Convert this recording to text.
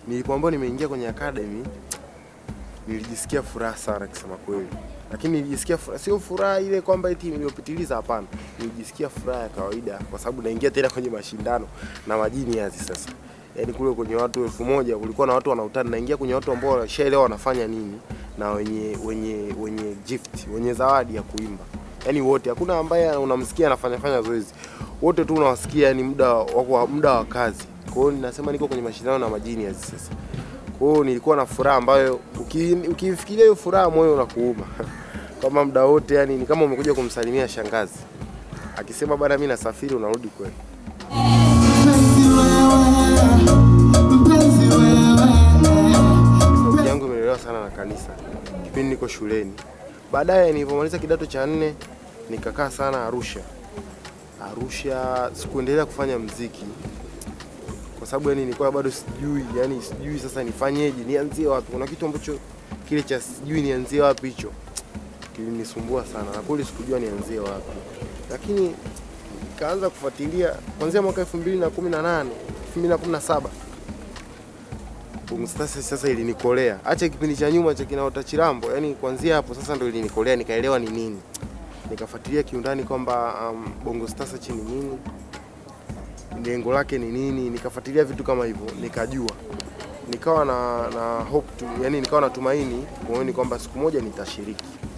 nilipoambiwa nimeingia kwenye academy nilijisikia furaha sana kusema kweli, lakini nilijisikia furaha, sio furaha ile kwamba eti iliyopitiliza, hapana. Nilijisikia furaha ya kawaida kwa sababu naingia tena kwenye mashindano na majiniazi sasa. Yaani kule kwenye watu elfu moja kulikuwa na watu wanautana, naingia kwenye watu ambao washaelewa wanafanya nini na wenye wenye wenye gift, wenye zawadi ya kuimba. Yaani wote, hakuna ambaye unamsikia anafanya fanya zoezi, wote tu unawasikia, yani muda wa muda wa kazi. Kwa hiyo ninasema niko kwenye mashindano na majiniazi sasa. Kwa hiyo nilikuwa na furaha ambayo uki- ukifikiria hiyo furaha moyo unakuuma kama muda wote, yani ni kama umekuja kumsalimia shangazi akisema bana, mimi nasafiri, unarudi kweli. Sauti yangu imelelewa sana na kanisa kipindi niko shuleni. Baadaye nilipomaliza kidato cha nne nikakaa sana Arusha. Arusha sikuendelea kufanya mziki kwa sababu yani nilikuwa bado sijui, yani sijui sasa nifanyeje, nianzie wapi. Kuna kitu ambacho kile cha sijui nianzie wapi hicho kilinisumbua sana, na kweli sikujua nianzie wapi, lakini nikaanza kufuatilia kuanzia mwaka 2018 2017 Bongo Stars sasa ilinikolea. Acha kipindi cha nyuma cha kinaota Chirambo, yani kuanzia hapo sasa ndo ilinikolea, nikaelewa ni nini. Nikafuatilia kiundani kwamba um, Bongo Stars ni nini, lengo lake ni nini, nikafuatilia vitu kama hivyo, nikajua nikawa na, na hope tu, yani nikawa na tumaini moyoni kwamba siku moja nitashiriki.